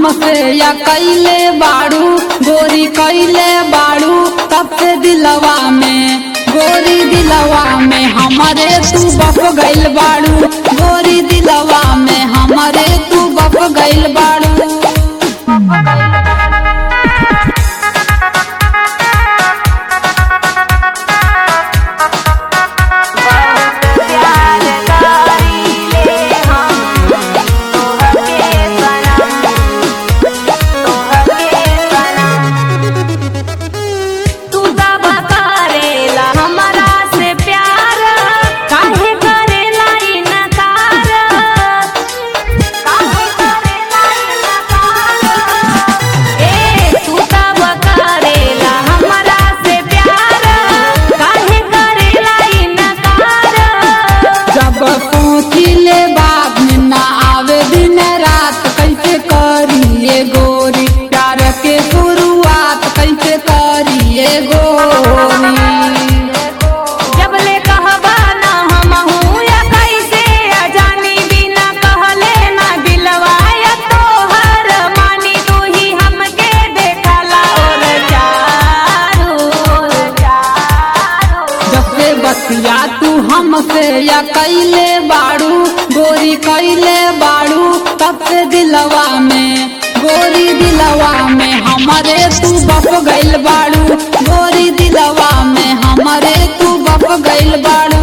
हमसे या कैले बाड़ू गोरी कैले बाड़ू तब से दिलवा में गोरी दिलवा में हमारे तू बप गइल बाड़ू गोरी दिलवा में हमारे तू बप गइल बाड़ू प्यार करीले हम तोहके सनम तोहके सनम तू दबा करेला हमरा से प्यार काहे करेला इनकार काहे करेला इनकार ए तू दबा करेला हमरा से प्यार काहे करेला इनकार जब सोचिले बात में ना आवे दिन रात कैसे करिए गोरी प्यार के शुरुआत कैसे करिए गोरी जबले कहबा ना हमहू या कैसे अजानी बिना कहले ना दिलवा या तोहर मानी तू ही हमके देखला और चारू चारू जब से बतिया तू हमसे या कैले बाड़ू गोरी कैले बाड़ू तब से दिलवा में गोरी दिलवा में हमारे तू बप गइल बाड़ू गोरी दिलवा में हमारे तू बप गइल बाड़ू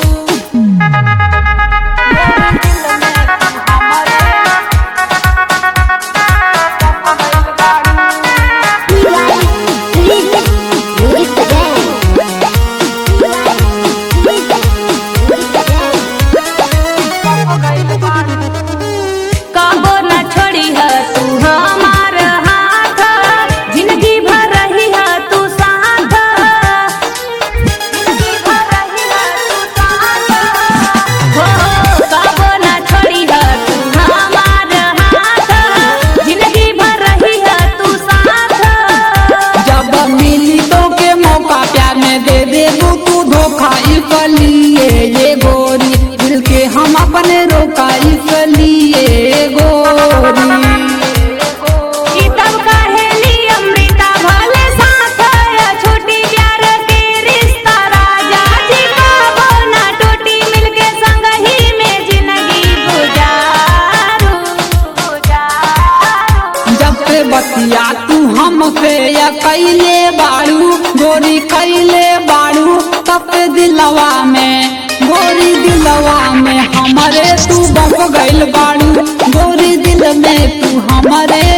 कबो न छोड़ी है तू हमार हाथ जिंदगी भर रही है तू साथ जिंदगी भर रही है तू साथ हो कबो न छोड़ी है तू हमार हाथ जिंदगी भर रही है तू साथ जब मिली तो के मौका प्यार में दे दे तू धोखा इसलिए ये गोरी दिल के हम अपने रोका इसलिए गोरी ई तब कहेली अमृता भले साथ है छोटी प्यार के रिश्ता राजा जी कबो ना टूटी मिलके संग ही में जिंदगी गुजारू गुजारू जब से बतिया तू हमसे या कैले बाड़ू गोरी कैले बाड़ू तब से दिलवा में गोरी दिलवा में हमारे तू बप गइल बाड़ू गोरी दिल में तू हमारे